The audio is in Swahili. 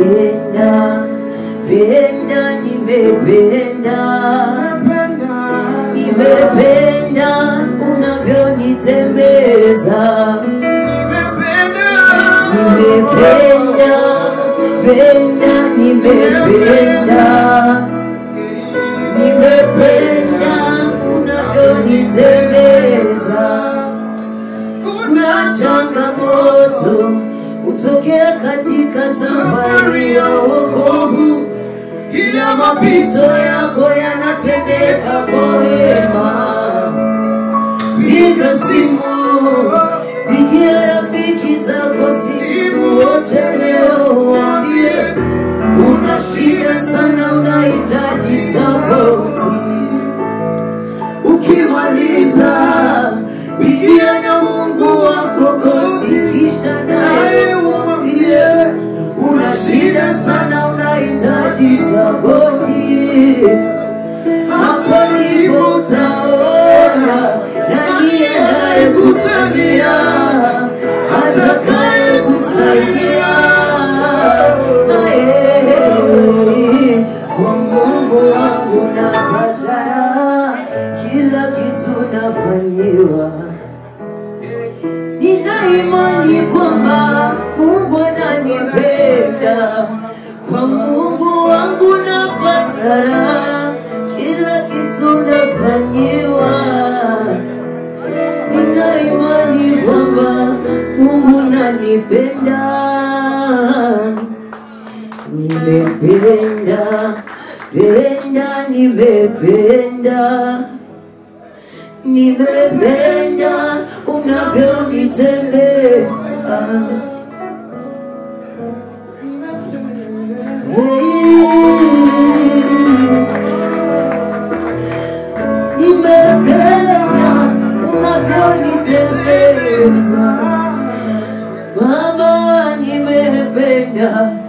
penda penda nimependa nimependa unavyonitembeza nimependa penda nimependa nimependa unavyonitembeza kuna changamoto hutokea katika safari ya wokovu ila mapito yako yanatendeka kwa wema piga simu pigia rafiki zako simu wote leo waambie una shida sana unahitaji sapoti ukimaliza pigia na mungu wako goti kisha naye umwambie una shida sana unahitaji sapoti hapo ndipo utaona nani anayekutania atakaye kusaidia Aye, kwa Mungu wangu napata kila kitu nafanyiwa nina imani kwamba Mungu ananipenda kwa Mungu wangu napata raha, kila kitu nafanyiwa nina imani kwamba Mungu ananipenda nimependa penda nimependa nimependa unavyonitembeza nimependa unavyonitembeza Baba nimependa